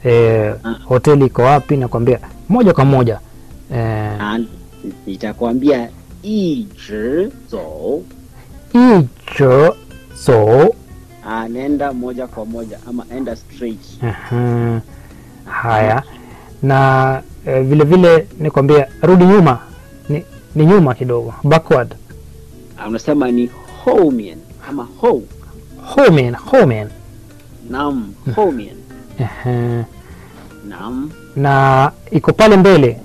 eh, hoteli iko wapi, nakwambia moja kwa moja eh, 啊，nitakwambia 一直走一直走 ah, nenda moja kwa moja ama enda straight Aha. Haya, na eh, vile vile nikwambia rudi nyuma, ni, ni nyuma kidogo, backward. Ah, unasema ni 后面 ama 后 Homen, homen. nam 后面 Aha. nam Na iko pale mbele,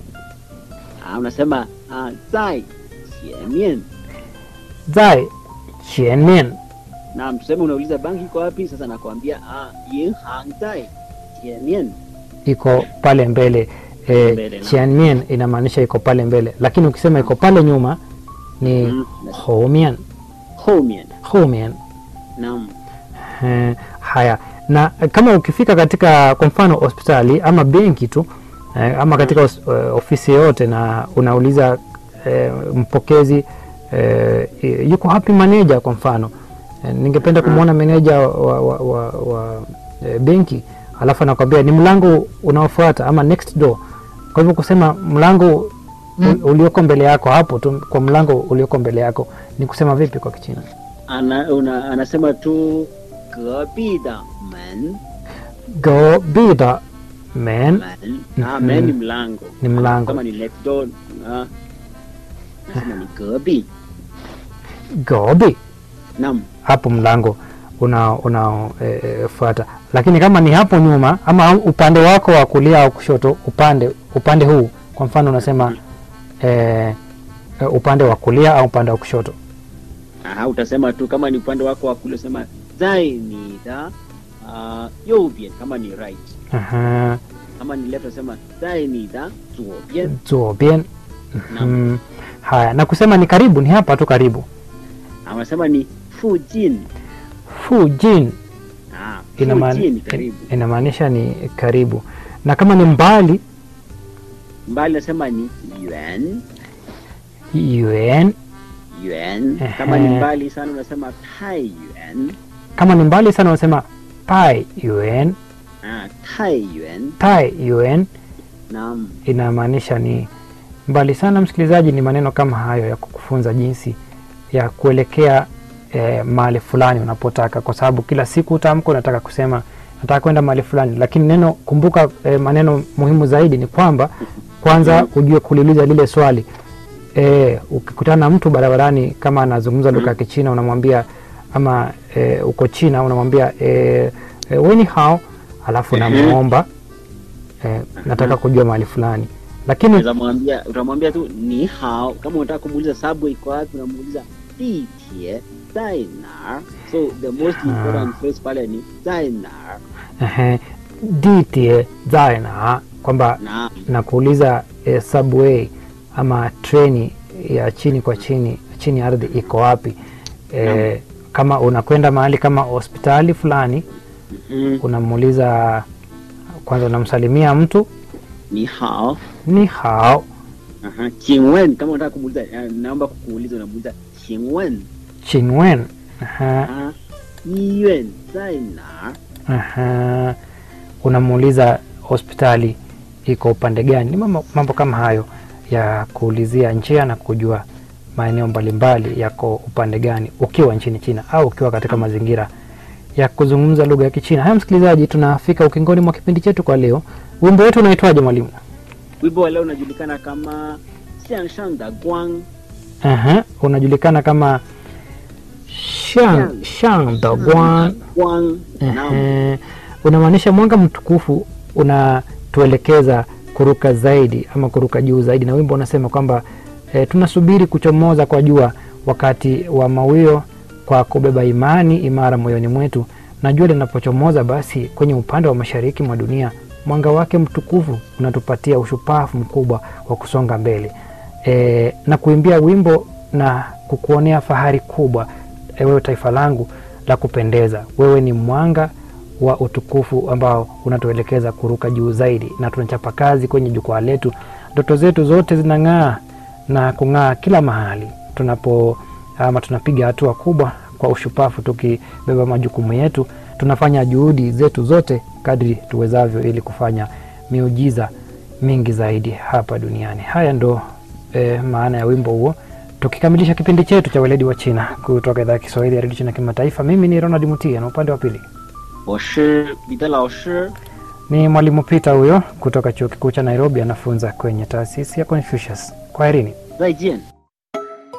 ah, unasema ah, 在前面 zai qianmian. nam tuseme unauliza banki iko wapi sasa nakwambia ah, 银行在前面 iko pale mbele e, Mbele, naam. qianmian inamaanisha iko pale mbele, lakini ukisema iko pale nyuma ni Mm. homian, 后面 homian. nam Eh, haya na eh, kama ukifika katika kwa mfano hospitali ama benki tu eh, ama katika os, eh, ofisi yoyote na unauliza eh, mpokezi eh, yuko hapi maneja kwa mfano eh, ningependa kumwona meneja wa, wa, wa, wa eh, benki alafu anakwambia ni mlango unaofuata ama next door kwa hivyo kusema mlango mm. ulioko mbele yako hapo tu kwa mlango ulioko mbele yako ni kusema vipi kwa kichina ana, una, anasema tu 隔壁的门 go be the man 门啊 Mhm. 门ni mlango Ni mlango. kama ni next door ah, nasema ni 隔壁 go be nam hapo mlango unaofuata e, lakini kama ni hapo nyuma ama upande wako wa kulia au kushoto upande upande huu kwa mfano unasema e, e, upande wa kulia au upande wa kushoto Aha, utasema tu kama ni upande wako wa kulia sema 在你的啊、右边 kama ni right Aha, kama ni left utasema 在你的左边 zuobien Naam. mm, haya na kusema ni karibu ni hapa tu karibu anasema ni 附近 fujin ah, Inamaani- 附近karibu inamaanisha ni karibu na kama ni mbali mbali nasema ni 远 yuen 远kama ni Ehe. mbali sana unasema 太远 kama ni mbali sana unasema pai yuen ah, 太远 tai yuen naam inamaanisha ni mbali sana. Msikilizaji, ni maneno kama hayo ya kukufunza jinsi ya kuelekea eh, mahali fulani unapotaka, kwa sababu kila siku utamko unataka kusema nataka kwenda mahali fulani, lakini neno kumbuka, eh, maneno muhimu zaidi ni kwamba kwanza ujue kuliuliza lile swali. Eh, ukikutana na mtu barabarani kama anazungumza lugha ya Kichina unamwambia ama eh, uko China unamwambia eh, eh, weni hao, alafu unamwomba eh, nataka kujua mahali fulani, lakini Unaweza mwambia utamwambia tu ni hao kama unataka kumuuliza subway iko wapi unamuuliza 地铁在哪儿 so the most important phrase pale ni 在哪儿 ehe, ditie zaena kwamba na na kuuliza eh, subway ama treni ya chini kwa chini chini ya ardhi iko wapi eh, kama unakwenda mahali kama hospitali fulani mm, unamuuliza kwanza unamsalimia mtu ni hao ni hao Aha, 请问 kama unataka kumuuliza eh, naomba kukuuliza unamuuliza 请问 chinwen Aha, 啊医院在哪儿 aha. unamuuliza hospitali iko upande gani ni mambo, mambo kama hayo ya kuulizia njia na kujua maeneo mbalimbali yako upande gani ukiwa nchini china au ukiwa katika mazingira ya kuzungumza lugha ya kichina haya msikilizaji tunafika ukingoni mwa kipindi chetu kwa leo wimbo wetu unaitwaje mwalimu wimbo wa leo unajulikana kama 向上的光 Aha, unajulikana kama shang shang da guan 光 naam Ehe, unamaanisha mwanga mtukufu unatuelekeza kuruka zaidi ama kuruka juu zaidi, na wimbo unasema kwamba e, tunasubiri kuchomoza kwa jua wakati wa mawio kwa kubeba imani imara moyoni mwetu, na jua linapochomoza basi kwenye upande wa mashariki mwa dunia, mwanga wake mtukufu unatupatia ushupavu mkubwa wa kusonga mbele e, na kuimbia wimbo na kukuonea fahari kubwa e, wewe taifa langu la kupendeza. Wewe ni mwanga wa utukufu ambao unatuelekeza kuruka juu zaidi, na tunachapa kazi kwenye jukwaa letu. Ndoto zetu zote zinang'aa na kung'aa kila mahali tunapo ama tunapiga hatua kubwa kwa ushupavu tukibeba majukumu yetu tunafanya juhudi zetu zote kadri tuwezavyo ili kufanya miujiza mingi zaidi hapa duniani. Haya ndo eh, maana ya wimbo huo, tukikamilisha kipindi chetu cha weledi wa China kutoka idhaa ya Kiswahili ya redio China kimataifa. Mimi ni Ronald Mutia na upande wa pili 我是彼得老师， ni mwalimu Peter huyo kutoka chuo kikuu cha Nairobi, anafunza kwenye taasisi ya Confucius. Kwaherini. 再见。